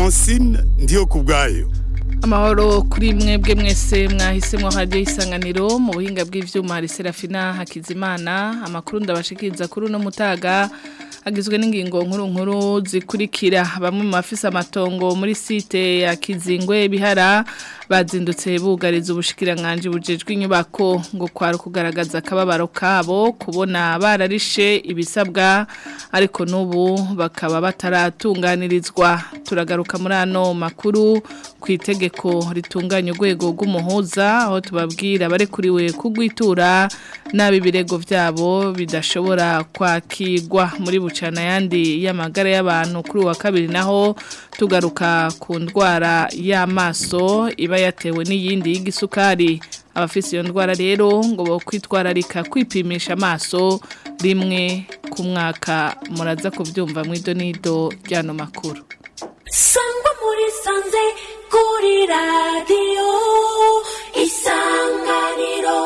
francine ndiyo ku bwayo amahoro kuri mwebwe mwese mwahisemo hajya isanganiro mu buhinga bw'ivyuma hari Serafina Hakizimana amakuru ndabashikiriza kuri uno mutaga agizwe n'ingingo nkuru nkuru zikurikira bamwe mu bafise amatongo muri site ya Kizingwe bihara bazindutse bugariza ubushikiranganje bujejwe inyubako ngo kwara kugaragaza akababaro kabo kubona bararishe ibisabwa ariko n'ubu bakaba bataratunganirizwa turagaruka muri ano makuru ku itegeko ritunganya urwego rw'umuhuza aho tubabwira barekuriwe kugwitura nabi birego byabo bidashobora kwakirwa muri bucana yandi y'amagara y'abantu kuri wa kabiri naho tugaruka ku ndwara y'amaso iba yatewe n'iyindi y'igisukari abafise iyo ndwara rero ngo bo kwitwararika kwipimisha amaso rimwe ku mwaka muraza kubyumva mu idonido ry'ano makuru sangwa muri sanze kuri radiyo isanganiro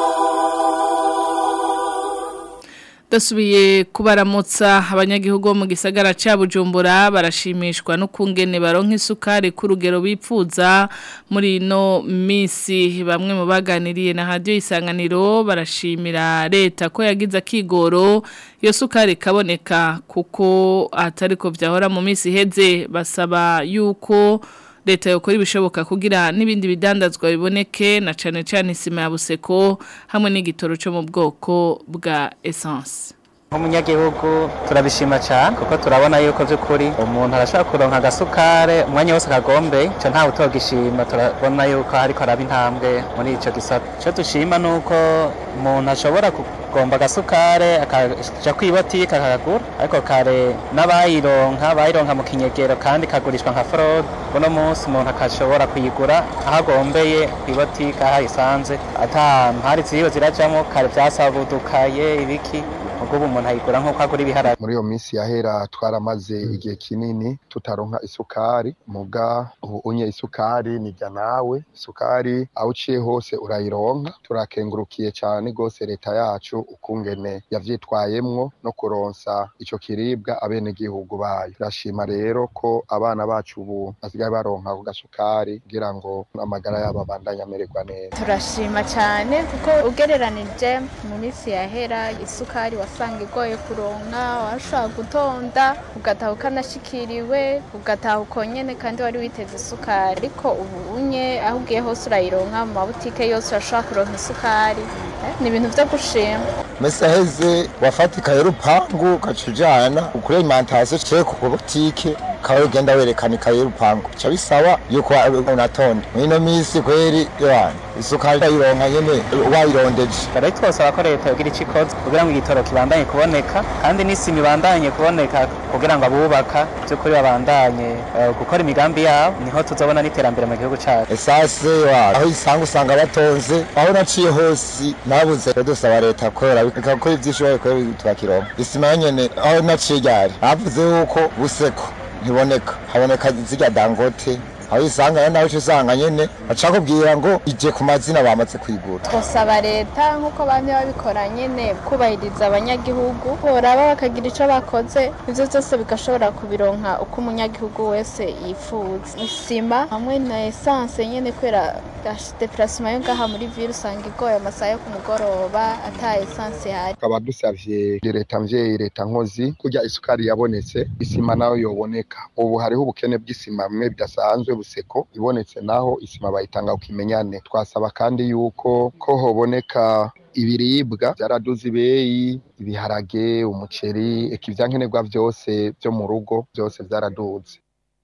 dasubiye kubaramutsa abanyagihugu bo mu gisagara cya bujumbura barashimishwa n'ukungene baronka isukari ku rugero bipfuza muri ino minsi bamwe mu baganiriye na radiyo isanganiro barashimira leta ko yagize akigoro iyo sukari ikaboneka kuko atari ko byahora mu minsi iheze basaba yuko leta yokora ibishoboka kugira n'ibindi bidandazwa biboneke na cyane cyane isima ya buseko hamwe n'igitoro cyo mu bwoko bwa essence nk'umunyagihugu turabishima cyane kuko turabona yuko by'ukuri umuntu arashobora kuronka agasukare umwanya wose akagombe icyo ntawe utogishima turabona yuko ariko araba intambwe muri icyo gisata icyo dushima ni uko umuntu ashobora kugomba agasukare akaja kwibotike akagura ariko kare n'abayironka bayironka mu kinyegero kandi kagurishwa nka forode uno munsi umuntu akashobora kuyigura aho agombeye kwibotike aho ayisanze ata mpari ziriwe zirajamo kare byasabudukaye ibiki ubwo umuntu ayigura nk'uko agura ibiharage muri iyo minsi yahera twaramaze igihe kinini tutaronka isukari muga ubu unye isukari nijya nawe isukari aho uciye hose urayironka turakengurukiye cyane rwose leta yacu ukungene yavyitwayemwo no kuronsa ico kiribwa abenegihugu bayo turashima rero ko abana bacu ubu basigaye baronka ako gasukari kugira ngo amagara yabo abandanye amererwa neza turashima cyane kuko ugereranije mu minsi yahera isukari wasanga igoye kuronka washobora gutonda ugataha ukanashikiriwe ugataha ukonyene kandi wari witeze isukari ariko ubu unye aho ugiye hose urayironka mu mabutike yose urashobora kuronka isukari ni ibintu vyo gushima mese aheze wafatika y'urupangu ugaca ujana kuri alimentation cye ku butike ukaba ugenda werekana ikaye y'urupangu ca bisaba yuko unatonda mwino misi kweri yohana isukari urayironka nyene wayirondeje rero twosaba ko leta yogira ico ikoze kugira ngo igitoro kibandanye kuboneka kandi n'isima ibandanye kuboneka kugira ngo abubaka by'ukuri babandanye gukora imigambi yabo niho tuzobona n'iterambere mu gihugu cacu esase wa aho isanga usanga batonze aho naciye hose nabuze dusaba leta kora ikakora ivyishoboye kora tukakironka isima nyene aho naciye ryari bavuze yuko buseko ntiboneka haboneka zirya dangote aho isanga nawe uca usanga nyene baca kubwira ngo ije ku mazina bamaze kwigura twosaba leta nk'uko bamye babikora nyene kubahiriza abanyagihugu boraba bakagira ico bakoze ivyo vyose bigashobora kubironka uko umunyagihugu wese yifuza isima hamwe na esanse nyene kubera deplacement yo ngaha muri ville usanga igoye amasaha yo ku mugoroba ata esanse ihari tukaba dusavye leta mvyeyi leta nkozi kurya isukari yabonetse isima nayo yoboneka ubu hariho ubukene bw'isima bimwe bidasanzwe buseko ibonetse naho isima bayitanga ukimenyane twasaba kandi yuko ko hoboneka ibiribwa byaraduze ibeyi ibiharage umuceri eka ivyankenerwa vyose vyo mu rugo byose vyaraduze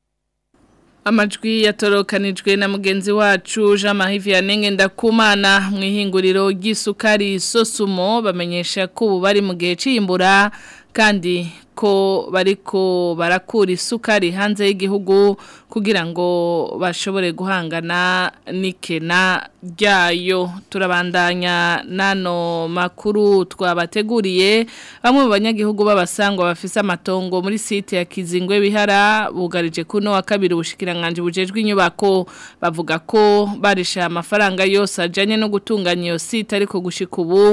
amajwi yatorokanijwe na mugenzi wacu Jean Marie Vianney ndakumana mu ihinguriro ry'isukari Sosumo bamenyesha ko ubu bari mu gihe c'imbura kandi ko bariko barakura isukari hanze y'igihugu kugira ngo bashobore guhangana n'ikena ryayo turabandanya nano makuru twabateguriye bamwe mu banyagihugu b'abasangwa bafise amatongo muri site ya Kizingwe bihara bugarije kuno wa kabiri ubushikiranganje bujejwe inyubako bavuga ko barisha amafaranga yose ajanye no gutunganya iyo site ariko gushika ubu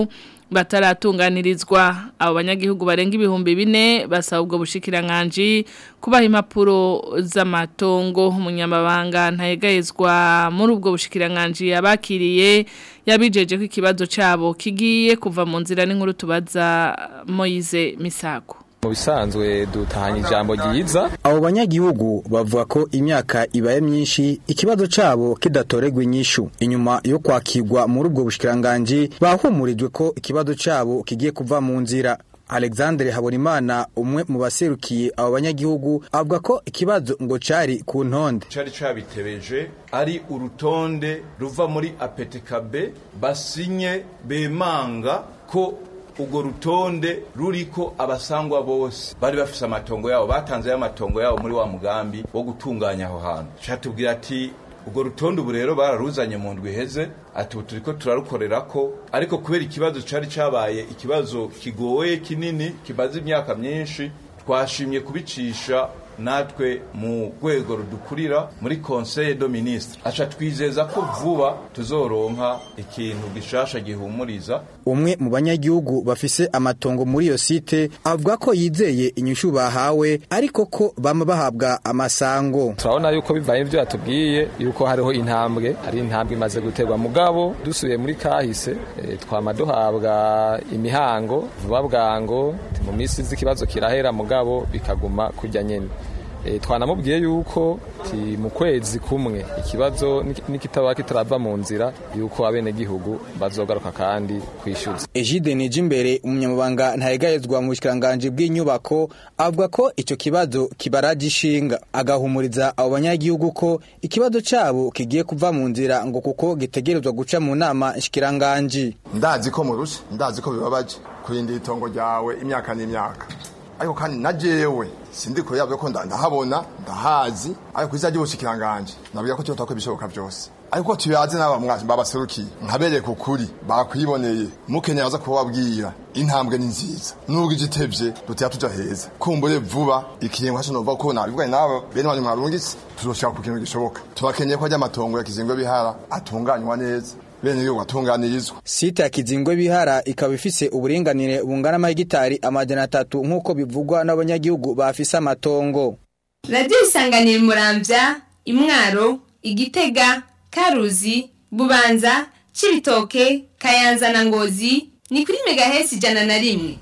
bataratunganirizwa abo banyagihugu barenga ibihumbi bine basaba ubwo bushikiranganji kubaha impapuro z'amatongo umunyamabanga ntayegayezwa muri ubwo bushikiranganji yabakiriye yabijeje ko ikibazo cyabo kigiye kuva mu nzira n'inkuru tubaza Moise Misago mu bisanzwe dutahanye ijambo ryiza abo banyagihugu bavuga ko imyaka ibaye myinshi ikibazo cabo kidatoregwa inyishu inyuma yo kwakirwa muri ubwo bushikiranganji bahumurijwe ko ikibazo cabo kigiye kuva mu nzira Alexandre Habonimana umwe mu baserukiye abo banyagihugu avuga ko ikibazo ngo cari ku ntonde cari cabitebeje ari urutonde ruva muri APTKB basinye bemanga ko urwo rutonde ruriko abasangwa bose bari bafise amatongo yabo batanze amatongo yabo muri wa mugambi wo gutunganya aho hantu catubwira ati urwo rutonde ubu rero bararuzanye mu ndwi iheze ati ubu turiko turarukorera ko ariko kubera ikibazo cari cabaye ikibazo kigoye kinini kimaze imyaka myinshi twashimye kubicisha natwe mu rwego rudukurira muri conseil de ministre aca twizeza ko vuba tuzoronka ikintu gishasha gihumuriza umwe mu banyagihugu bafise amatongo muri iyo site avuga ko yizeye inyishu bahawe ariko ko bama bahabwa amasango turabona yuko bivaye ibyo yatubwiye yuko hariho intambwe hari intambwe imaze guterwa mugabo dusubiye muri kahise e, twama duhabwa imihango vuba bwango mu minsi z'ikibazo kirahera mugabo bikaguma kujya nyene e, twanamubwiye yuko ti mu kwezi kumwe ikibazo nikitaba kitarava mu nzira yuko abene gihugu bazogaruka kandi kwishyuza Ejide Nijimbere umunyamabanga ntayegayezwa mu bushikiranganje bw'inyubako avuga ko ico kibazo kibaraje ishinga agahumuriza abo banyagihugu ko ikibazo cabo kigiye kuva mu nzira ngo kuko gitegerezwa guca mu nama nshikiranganje ndazi ko murusha ndazi ko bibabaje kurindira itongo ryawe imyaka n'imyaka ariko kandi na jewe sindi kure yabyo ko ndahabona ndahazi ariko kwiza ry'ubushikiranganje nabwira ko cyo tako ibishoboka byose ariko tuyaze n'aba mwazi babaserukiye nkabereye ku kuri bakwiboneye mukenye aza kubabwira intambwe ni nziza nubwo igitevye dutya tuja heza kumbure vuba ikiyengo hacho nova ko nabivuganye nabo bene wanyu mwarungitse tuzoshaka ku kintu gishoboka turakeneye ko ajya amatongo ya kizingwe bihara atunganywa neza bene yo watunganirizwa site ya kizingwe bihara ikaba ifise uburinganire bungana amahegitari amajana atatu nk'uko bivugwa n'abanyagihugu bafise amatongo radiyo isanganira muramvya imwaro igitega karuzi bubanza cibitoke kayanza na ngozi ni kuri megahesi ijana na rimwe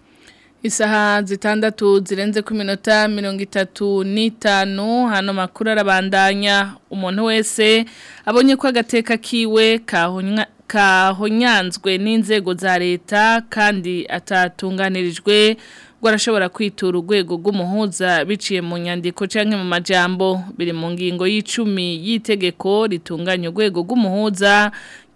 Isaha zitandatu zirenze ku minota mirongo itatu n'itanu hano makuru arabandanya umuntu wese abonye ko agateka kiwe kahonyanzwe n'inzego za leta kandi atatunganirijwe ngo arashobora kwitura urwego rw'umuhuza biciye mu nyandiko cyangwa mu majambo biri mu ngingo y'icumi y'itegeko ritunganya urwego rw'umuhuza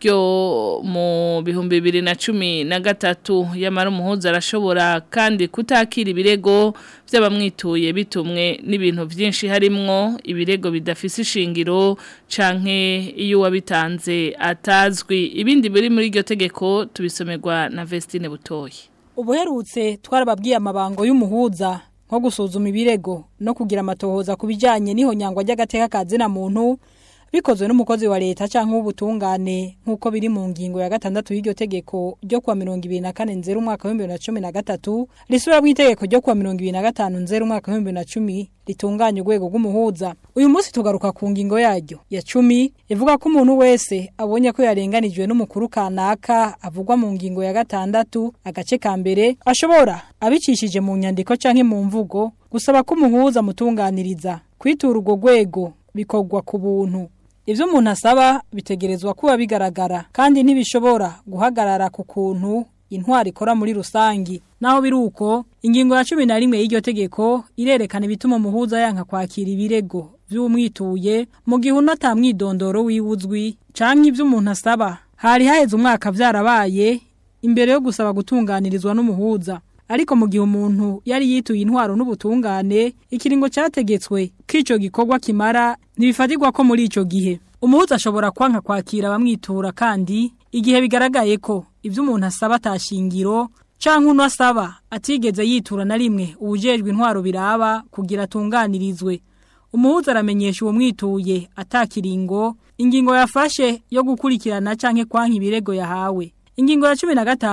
ryo mu bihumbi bibiri na cumi na gatatu yamara umuhuza arashobora kandi kutakira ibirego by'abamwituye bitumwe n'ibintu byinshi harimwo ibirego bidafise ishingiro canke iyo wabitanze atazwi ibindi biri muri iryo tegeko tubisomerwa na Vestine Butoyi ubuherutse twarababwiye amabango y'umuhuza nko gusuzuma ibirego no kugira amatohoza ku bijyanye n'ihonyangwa ry'agateka ka zina muntu bikozwe n'umukozi wa leta cyangwa w'ubutungane nk'uko biri mu ngingo ya gatandatu y'iryo tegeko ryo kuwa mirongo ibiri na kane nzeru umwaka w'ibihumbi bibiri na cumi na gatatu risubira mu itegeko ryo kuwa mirongo ibiri na gatanu nzeru umwaka w'ibihumbi bibiri na cumi ritunganya urwego rw'umuhuza uyu munsi tugaruka ku ngingo yaryo ya cumi ivuga ko umuntu wese abonye ko yarenganijwe n'umukuru kanaka avugwa mu ngingo ya gatandatu agace ka mbere ashobora abicishije mu nyandiko cyangwa mu mvugo gusaba ko umuhuza amutunganiriza kwitura urwo rwego bikorwa ku buntu ibyo umuntu asaba bitegerezwa kuba bigaragara kandi ntibishobora guhagarara ku kuntu intwari ikora muri rusangi naho biri uko ingingo ya cumi na rimwe y'iryo tegeko irerekana ibituma umuhuza yanka kwakira ibirego by'umwituye mu gihe unata mwidondoro wiwuzwi cyangwa ibyo umuntu asaba hari haheze umwaka byarabaye imbere yo gusaba gutunganirizwa n'umuhuza ariko mu gihe umuntu yari yituye intwaro n'ubutungane ikiringo cyategetswe ko icyo gikorwa kimara ntibifatirwa ko muri icyo gihe umuhuza ashobora kwanka kwakira abamwitura kandi igihe bigaragaye ko ibyo umuntu asaba atashingiro cyangwa uno asaba atigeze yitura na rimwe ubujejwe intwaro biraba kugira atunganirizwe umuhuza aramenyesha uwo mwituye atakiringo ingingo yafashe yo gukurikirana cyangwa kwanka ibirego yahawe ingingo ya cumi na gatanu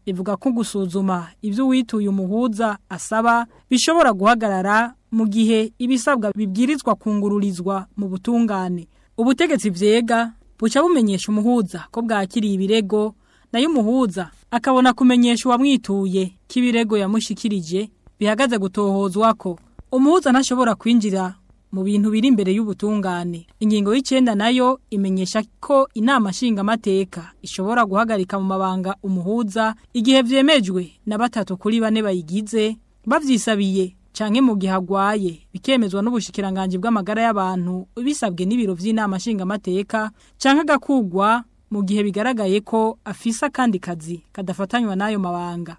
ivuga ko gusuzuma ibyo uwituye umuhuza asaba bishobora guhagarara mu gihe ibisabwa bibwirizwa kungururizwa mu butungane ubutegetsi vyega buca bumenyesha umuhuza ko bwakiriye ibirego nayo umuhuza akabona kumenyesha uwamwituye ko ibirego yamushikirije bihagaze gutohozwa ko umuhuza ntashobora kwinjira mu bintu biri imbere y'ubutungane ingingo y'icenda nayo imenyesha ko inama nshingamateka ishobora guhagarika mu mabanga umuhuza igihe vyemejwe na batatu kuri bane bayigize bavyisabiye canke mu gihe agwaye bikemezwa n'ubushikiranganje bw'amagara y'abantu bisabwe n'ibiro vy'inama nshingamateka canke agakugwa mu gihe bigaragaye ko afise akandi kazi kadafatanywa n'ayo mabanga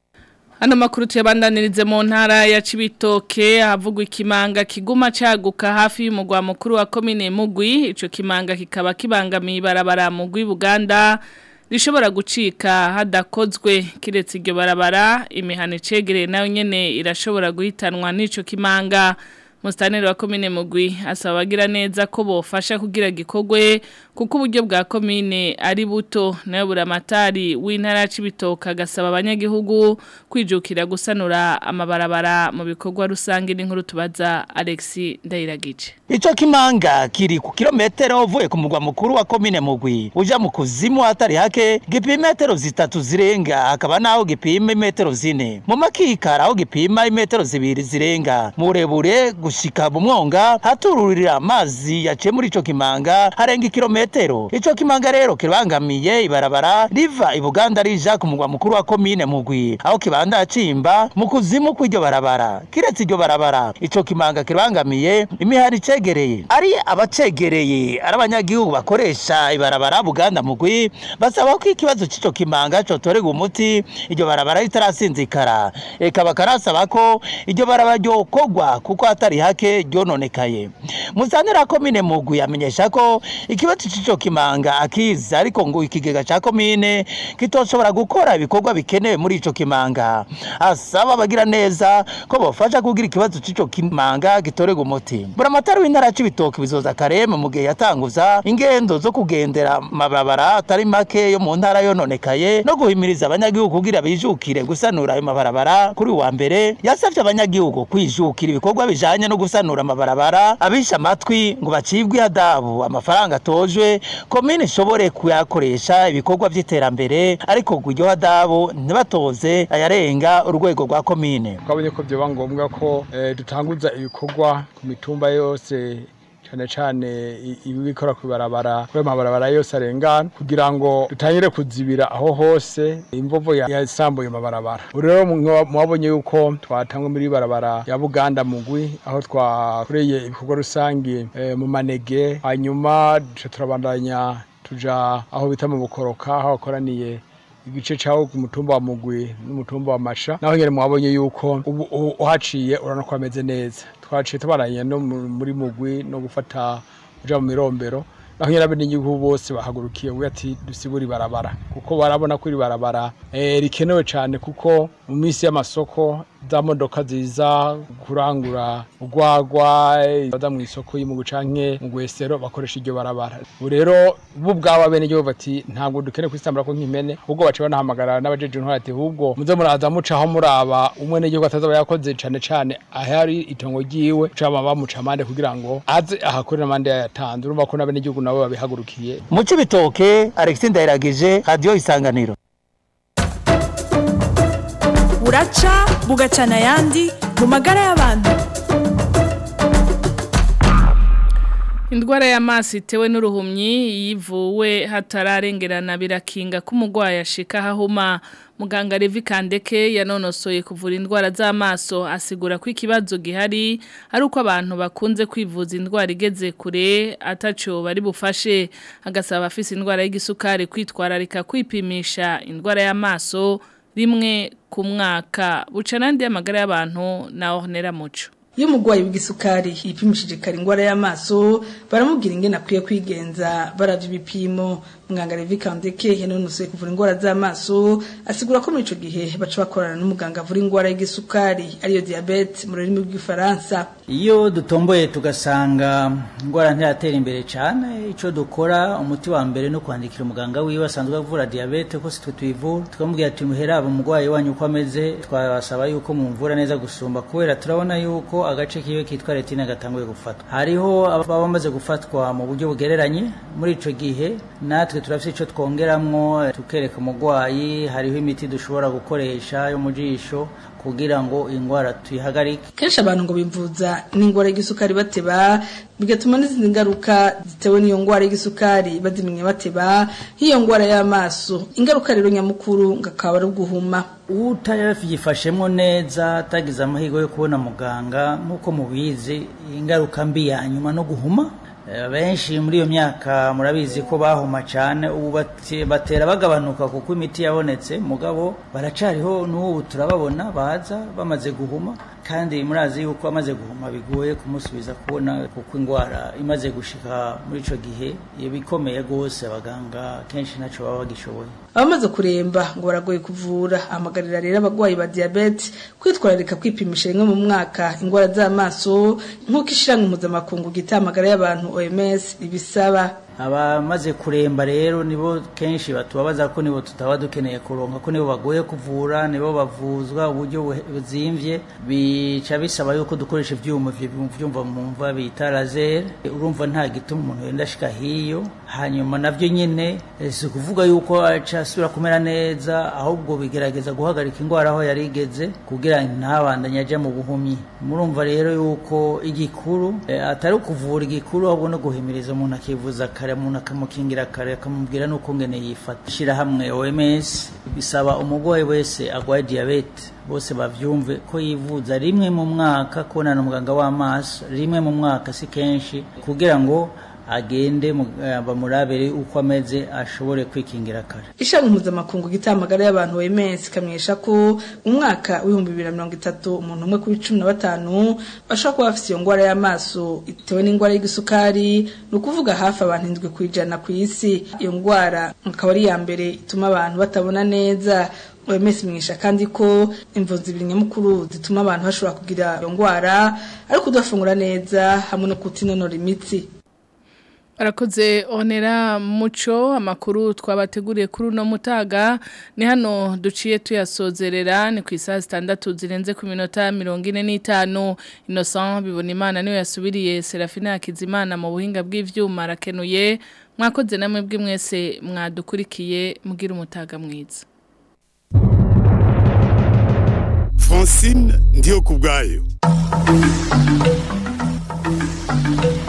Hano makuru tuyabandanirize mu ntara ya Cibitoke havugwa ikimanga kiguma caguka hafi y'umugwa mukuru wa komine Mugwi ico kimanga kikaba kibangamiye ibarabara Mugwi Buganda rishobora gucika hadakozwe kiretse iryo barabara imihana icegereye nayo nyene irashobora guhitanwa n'ico kimanga Mustaneri wa komine Mugwi asaba abagira neza ko bofasha kugira gikogwe kuko uburyo bwa komine ari buto nayo buramatari w'intara y'Cibitoke agasaba abanyagihugu kwijukira gusanura amabarabara mu bikorwa rusange n'inkuru tubaza Alexi Ndayiragije Ico kimanga kiri ku kilometero uvuye ku mugwa mukuru wa komine Mugwi uja mu kuzimu hatari hake gipima metero zitatu zirenga hakaba naho gipima metero zine mu makikara aho gipima imetero zibiri zirenga mu burebure gushika mu mwonga hatururira amazi yaciye muri ico kimanga harenga kilometero ico kimanga rero kirangamiye ibarabara riva i Buganda rija ku mugwa mukuru wa komine Mugwi aho kibanda cimba mu kuzimu kw'iryo barabara kiretse iryo barabara ico kimanga kirangamiye imihari cegereye ari abacegereye ari abanyagihugu bakoresha ibarabara Buganda Mugwi basaba ko ikibazo c'ico kimanga cotorega umuti iryo barabara ritarasinzikara eka bakarasaba ko iryo barabara ryokogwa kuko hatari hake ryononekaye musanira komine Mugwi yamenyesha ko ikibazo c'ico kimanga akiza ariko ngo ikigega ca komine kitoshobora gukora ibikorwa bikenewe muri ico kimanga asaba abagira neza ko bofasha kugira ikibazo c'ico kimanga gitorega umuti buramatari w'intara c'ibitoki bizoza kareme mu gihe yatanguza ingendo zo kugendera mabarabara atari make yo mu ntara yononekaye no guhimiriza abanyagihugu kugira bijukire gusanura ayo mabarabara kuri wa mbere yasavye abanyagihugu kwijukira ibikorwa bijanye no gusanura amabarabara abisha amatwi ngo bacibwe ihadabu amafaranga atojwe komine ishobore kuyakoresha ibikorwa vy'iterambere ariko ngo iryo hadabu ntibatoze ayarenga urwego rwa komine twabonye ko byoba ngombwa ko eh, dutanguza ibikorwa ku mitumba yose cyane cyane ibikora ku barabara kuri amabarabara yose arengana kugira ngo dutangire kuzibira aho hose imvovo yasambuye amabarabara rero mwabonye yuko twatangwe muri barabara ya Buganda mugwi aho twakoreye ibikorwa rusange eh, mu manege hanyuma turabandanya tuja aho bita mu bukoroka aho bakoraniye igice cyawo ku mutumba wa mugwi n'umutumba wa masha naho nyene mwabonye yuko ubu uhaciye urabona ko ameze neza twaciye tubaranye no muri mugwi no gufata uja mu mirombero naho nyene abenegihugu bose bahagurukiye ubu ati dusibura ibarabara kuko barabona ko iri barabara eh, rikenewe cyane kuko mu minsi y'amasoko za modoka ziza kurangura urwagwa baza mu isoko y'umugu canke mu gwesero bakoresha iryo barabara ubu rero bo ubwabo abenegihugu bati ntabwo dukeneye kwisambura ko nk'impene ahubwo baca banahamagara n'abajeje intwara ati ahubwo muze muraza mucaho muraba umwenegihugu atazaba yakoze cane cane ahari itongo ryiwe cama bamuca amande kugira ngo aze ahakorera amande yayatanze urumva ko n'abenegihugu nabo babihagurukiye mu cibitoke Alexis Ndayiragije radio isanganiro buraca bugacana ayandi mu magara y'abantu Indwara y'amaso itewe n'uruhumyi yivuwe hatararengerana birakinga ko umurwayi ashika hahuma muganga Levi Kandeke yanonosoye kuvura indwara z'amaso asigura ko ikibazo gihari ari uko abantu bakunze kwivuza indwara igeze kure ataco bari bufashe agasaba afise indwara y'igisukari kwitwararika kwipimisha indwara y'amaso rimwe ku mwaka buca n'andi y'amagara y'abantu na Ornera Muco iyo umurwayi w'igisukari yipimishije kare indwara y'amaso baramubwira ingene akwiye kwigenza baravye ibipimo muganga Levi Kandeke yanonosoye kuvura indwara z'amaso asigura ko muri ico gihe baca bakorana n'umuganga avura indwara y'igisukari ariyo diabete mu rurimi rw'igifaransa iyo dutomboye tugasanga indwara ntiratera imbere cyane icyo dukora umuti wa mbere no kwandikira umuganga wiwe asanzwe avura diabete ko sitwe tuyivura tukamubwira ati muheraba umurwayi wanyu uko ameze twabasaba yuko mumvura neza gusumba kubera turabona yuko agace kiwe kitwa retine gatanguye gufatwa hariho ababa bamaze gufatwa mu buryo bugereranye muri ico gihe natwe turafite ico twongeramwo tukereka umurwayi hariho imiti dushobora gukoresha yo mu jisho kugira ngo indwara tuyihagarike kenshi abantu ngo bivuza n'indwara y'igisukari bateba bigatuma n'izindi ngaruka zitewe n'iyo ndwara y'igisukari bazimenya bateba nk'iyo ndwara y'amaso ingaruka rero nyamukuru ngo akaba ari uguhuma utayifashemo neza atagize amahirwe yo kubona muganga nk'uko mubizi ingaruka mbi ya nyuma no guhuma benshi muri iyo myaka murabizi ko bahuma cyane ubu batera bagabanuka kuko imiti yabonetse mugabo baracariho n'ubu turababona baza bamaze guhuma kandi murazi yuko amaze guhuma bigoye kumusubiza kubona kuko indwara imaze gushika muri ico gihe ibikomeye rwose abaganga kenshi ntacyo baba bagishoboye abamaze kuremba ngo baragoye kuvura amagarira rero abagwayi ba diabete kwitwararika kwipimisha rimwe mu mwaka indwara z'amaso nk'uko ishiramwe mpuzamakungu gitamagara y'abantu OMS ibisaba abamaze kuremba rero nibo kenshi batubabaza ko nibo tutaba dukeneye kuronka ko nibo bagoye kuvura nibo bavuzwa uburyo buzimvye bica bisaba yuko dukoresha ivyuma vyumva mu mva bita laser urumva nta gituma umuntu yenda ashika hiyo hanyuma navyo nyene si kuvuga yuko aca asubira kumera neza ahubwo bigerageza guhagarika indwara aho yari igeze kugira ntabandanye aja mu buhumyi murumva rero yuko igikuru atari ukuvura igikuru ahubwo no guhimiriza umuntu akivuza kare umuntu akamukingira kare akamubwira n'uko ngene yifata ishyirahamwe OMS bisaba umurwayi wese arwaye diyabete bose bavyumve ko yivuza rimwe mu mwaka kubonana umuganga w'amaso rimwe mu mwaka si kenshi kugira ngo agende bamurabere uko ameze ashobore kwikingira kare ishami mpuzamakungu gitamagara y'abantu OMS kamwesha ko umwaka w'ibihumbi bibiri na mirongo itatu umuntu umwe kuri cumi na batanu bashobora kuba bafite iyo ndwara y'amaso itewe n'indwara y'igisukari ni ukuvuga hafi abantu indwi ku ijana ku isi iyo ndwara akaba ari iya mbere ituma abantu batabona neza OMS imenyesha kandi ko imvo zibiri nyamukuru zituma abantu bashobora kugira iyo ndwara ari kudafungura neza hamwe no kutinonora imitsi Arakoze onera muco amakuru twabateguriye kuri uno mutaga ni hano duciye tuyasozerera ni ku isaha zitandatu zirenze ku minota mirongo ine n'itanu Innocent bibona imana niwe yasubiriye Serafina Hakizimana mu buhinga bw'ivyuma arakenuye mwakoze namwe bwe mwese mwadukurikiye mugira umutaga mwiza Francine ndiyo kubgayo